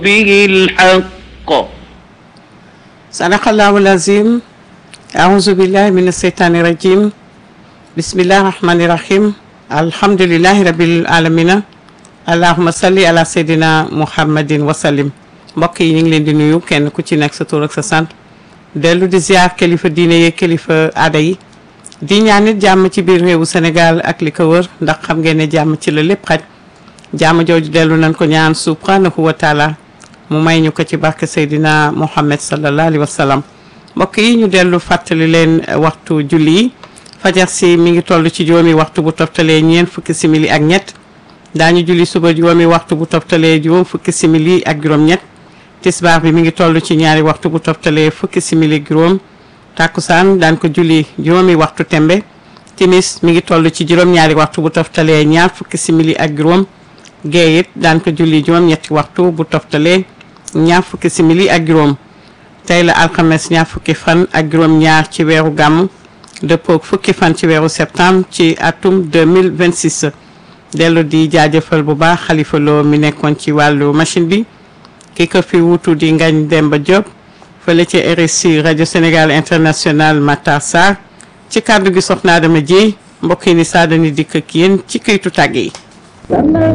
به الحق صدق الله العظيم أعوذ بالله من الشيطان الرجيم بسم الله الرحمن الرحيم الحمد لله رب العالمين اللهم صل على سيدنا محمد وسلم mbokk yi ñu ngi leen di nuyu kenn ku ci nekk sa tur ak sa sant dellu di ziar kilifa diine yi kilifa aada yi di ñaan nit jàmm ci biir réewu Sénégal ak li ko wër ndax xam ngeen ne jàmm ci la lépp xaj jàmm jooju dellu nañ ko ñaan subhanahu wa taala mu may ñu ko ci barke Seydina Muhammad sallallahu alayhi wa sallam mbokk yi ñu dellu fàttali leen waxtu julli yi fajar si mi ngi toll ci juróomi waxtu bu toftalee ñeent fukki simili ak ñett daañu julli suba juróomi waxtu bu toftalee juróom fukki simili ak juróom-ñett tisbaar bi mi ngi toll ci ñaari waxtu bu toftalee fukki simili ak juróom takkusaan daan ko julli juróomi waxtu tembe timis mi ngi toll ci juróom-ñaari waxtu bu toftalee ñaar fukki simili ak juróom gee it daan ko julli juróom-ñetti waxtu bu toftalee ñaar fukki simili ak juróom tey la alxames ñaar fukki fan ak juróom-ñaar ci weeru gàmm dëppook fukki fan ci weeru septembre ci atum 2026 dellu di jaajëfal bu baax xalifa loo mi nekkoon ci wàllu machine bi ki ko fi wutu di Ngagne Demba Diop fële ci RSI rajo Sénégal international Matar Sarr ci kàddu gi soxna Adama Dieye mbokk yi ni saa dañuy dikk ak yéen ci këytu tàgg yi